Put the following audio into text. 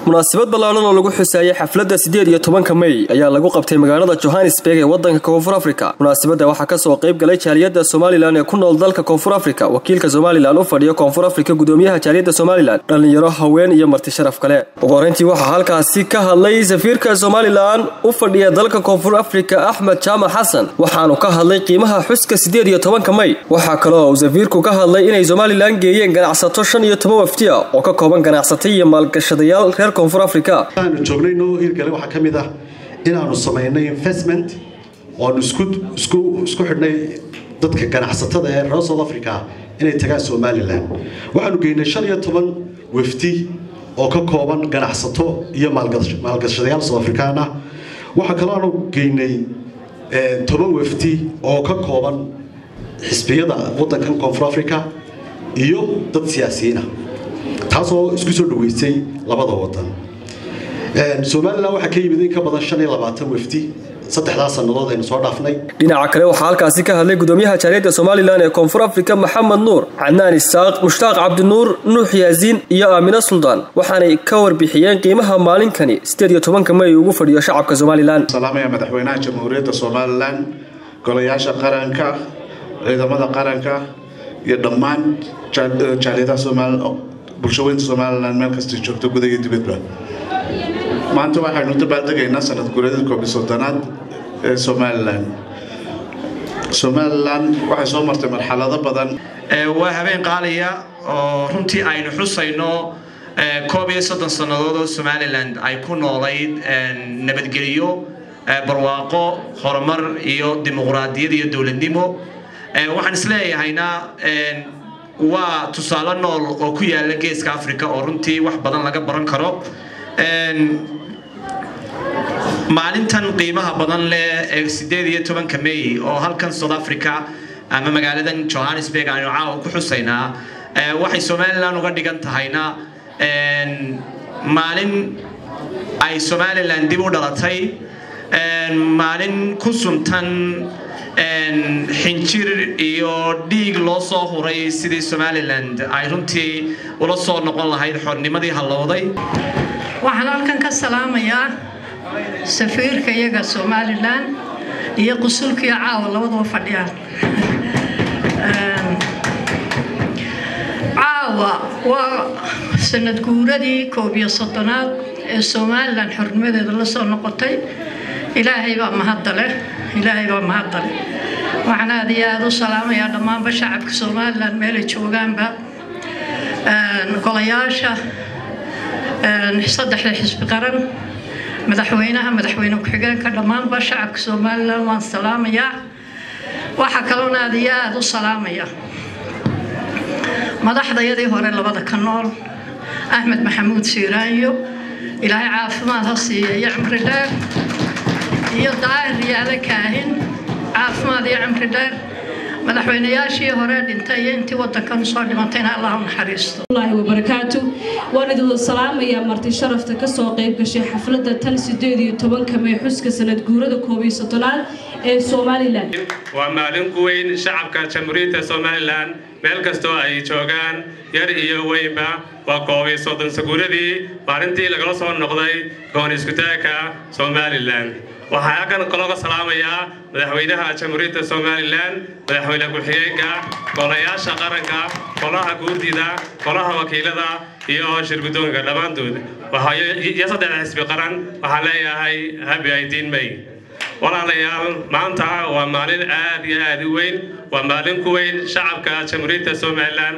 munaasabad ballaaran oo lagu xuseeyay xafladda siddeed iyo tobanka mey ayaa lagu qabtay magaalada johannesburg ee waddanka koonfur afrika munaasabadda waxaa kasoo qayb galay jaaliyadda somalilan ee ku nool dalka koonfur afrika wakiilka somalilan u fadhiya koonfur afrika gudoomiyaha jaaliyadda somalilan dhallinyaro haween iyo marti sharaf kale ugu horreyntii waxaa halkaasi ka hadlay safiirka somalilan u fadhiya dalka koonfur afrika axmed jaamac xasan waxaanu ka hadlay qiimaha xuska siddeed iyo tobanka mey waxaa kaloo uu safiirku ka hadlay inay somalilan geeyeen ganacsato shan iyo toban waftiya oo ka kooban ganacsatay iyo maalgashadayaal reer koonfur afrika aanu joognay noo hirgale waxaa ka mid ah inaanu samaynay investment oanu isku isku isku xidhnay dadka ganacsatada ee reer south africa inay tagaan somalilan waxaanu geynay shan iyo toban wafdi oo ka kooban ganacsato iyo maalgashadayaal south african ah waxaa kaloo aanu geynay toban wafdi oo ka kooban xisbiyada waddankan koonfur africa iyo dad siyaasiyiinah taasoo isku soo dhaweysay labada wadan somalilan waxaa ka yimid in ka badan shan iyo labaatan wafdi saddexdaas sannadood aynu soo dhaafnay dhinaca kale waxaa halkaasi ka hadlay gudoomiyaha jaaliyadda somalilan ee koonfur afrika maxamed nuur cadnaan isaaq mushtaaq cabdinuur nuux yaasiin iyo aamina suldaan waxaanay ka warbixiyeen qiimaha maalinkani siddeed iyo tobanka may ugu fadhiyo shacabka somalilan salaamaya madaxweynaha jamhuuriyadda somalilan golayaasha qaranka ciidamada qaranka iyo dhammaan jaaliyadaha bulshaweynta somalilan meel kastay joogto guda iyo dibadba maanta waxaynu dabaaldegaynaa sanad guuradii koob iyo soddonaad ee somalilan somalilan waxay soo martay marxalado badan waa habeen qaaliya oo runtii aynu xusayno koob iyo soddon sannadood oo somalilan ay ku noolayd nabadgelyo barwaaqo horumar iyo dimuqraadiyad iyo dowladnimo waxaan isleeyahayna waa tusaale nool oo ku yaala geeska africa oo runtii wax badan laga baran karo maalintan qiimaha badan leh ee sideed iyo tobanka may oo halkan south africa ama magaaladan johannesburg aynu caawa ku xusaynaa waxay somalilan uga dhigan tahayna maalin ay somalilan dib u dhalatay maalin ku suntan xinjir iyo dhiig loo soo huray sidii somalilan ay runtii ula soo noqon lahayd xornimadii hallowday waxaan halkan ka salaamayaa safiirka iyaga somalilan iyo qusulkiiyo caawa labaduba fadhiyaan caawa waa sanad guuradii koob iyo soddonaad ee somalilan xornimadeeda la soo noqotay ilaahay baa mahadda leh ilaahay baa mahadda leh waxaan aad iyo aada u salaamayaa dhammaanba shacabka somalilan meelay joogaanba golayaasha saddexda xisbi qaran madaxweynaha madaxweyne ku-xigeenka dhammaanba shacabka somalilan waan salaamayaa waxaa kaloona aad iyo aada u salaamaya madaxdayadii hore labada ka nool axmed maxamuud siiraanyo ilaahay caafimaad ha siiya iyo cimri dheer iyo daahir yaale kaahin caafimaad iyo cimri dheer madaxweynayaashii hore dhintay iyo intii wadankan soo dhimantayna allah u naxariisto allahi wabarakaatu waan idinla salaamayaa marti sharafta kasoo qayb gashay xafladda tan sideed iyo tobanka may xuska sanad guurada koob iyo soddonaad ee somalilan waa maalin ku weyn shacabka jamhuuriyadda somalilan meel kastoo ay joogaan yar iyo weynba waa koob iyo soddon saguuradii maalintii lagala soo noqday goon iskutaagka somalilan waxaa halkan kalooga salaamayaa madaxweynaha jamhuuriyadda somalilan madaxweyne ku-xigeenka golayaasha qaranka golaha guurdida golaha wakiilada iyo shirgudoonka dhammaantood iyo saddexda xisbi qaran waxaan leeyahay habi idiin may walaalayaal maanta waa maalin aad iyo aad u weyn waa maalin ku weyn shacabka jamhuuriyadda somalilan